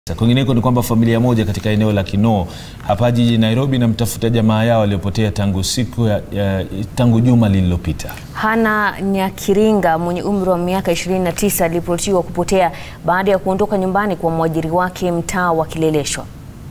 Kwingineko ni kwamba familia moja katika eneo la Kinoo hapa jijini Nairobi inamtafuta jamaa yao waliopotea tangu siku ya, ya, tangu juma lililopita. Hana Nyakiringa mwenye umri wa miaka 29 aliripotiwa kupotea baada ya kuondoka nyumbani kwa mwajiri wake mtaa wa Kileleshwa.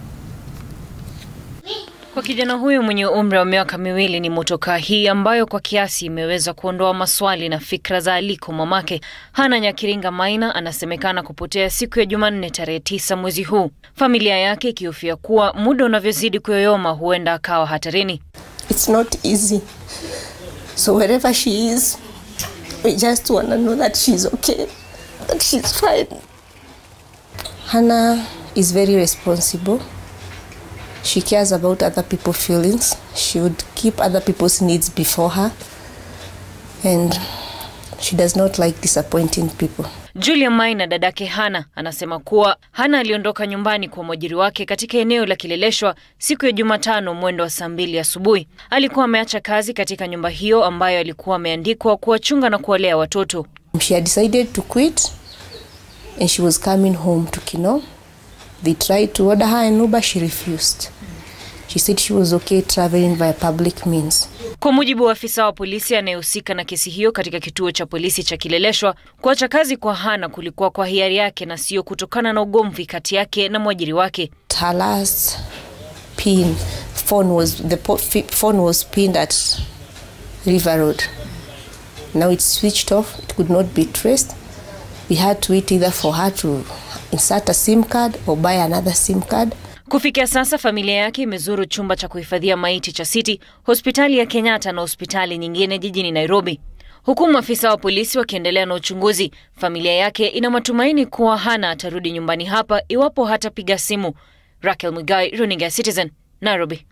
Kwa kijana huyu mwenye umri wa miaka miwili ni motokaa hii ambayo kwa kiasi imeweza kuondoa maswali na fikra za aliko mamake. Hana Nyakiringa Maina anasemekana kupotea siku ya Jumanne tarehe tisa mwezi huu, familia yake ikihofia kuwa muda unavyozidi kuyoyoma huenda akawa hatarini. It's not easy. So wherever she is, we just want to know that she's okay, that she's fine. Hannah is very responsible. She cares about other people's feelings. She would keep other people's needs before her. And she does not like disappointing people. Julia Maina, dadake Hana, anasema kuwa Hana aliondoka nyumbani kwa mwajiri wake katika eneo la Kileleshwa siku ya Jumatano mwendo wa saa mbili asubuhi. Alikuwa ameacha kazi katika nyumba hiyo ambayo alikuwa ameandikwa kuwachunga na kuwalea watoto. She had decided to quit and she was coming home to Kino. They tried to order her an Uber, she refused. She said she was okay traveling via public means. Kwa mujibu wa afisa wa polisi anayehusika na kesi hiyo katika kituo cha polisi cha Kileleshwa, kuacha kazi kwa Hana kulikuwa kwa hiari yake na sio kutokana na ugomvi kati yake na mwajiri wake. Her last pin phone was the po- fi- phone was pinned at River Road. Now it's switched off. It could not be traced. We had to wait either for her to insert a SIM card or buy another SIM card. Kufikia sasa familia yake imezuru chumba cha kuhifadhia maiti cha City, hospitali ya Kenyatta na hospitali nyingine jijini Nairobi. Huku maafisa wa polisi wakiendelea na uchunguzi, familia yake ina matumaini kuwa Hana atarudi nyumbani hapa iwapo hatapiga simu. Raquel Mugai, runinga ya Citizen, Nairobi.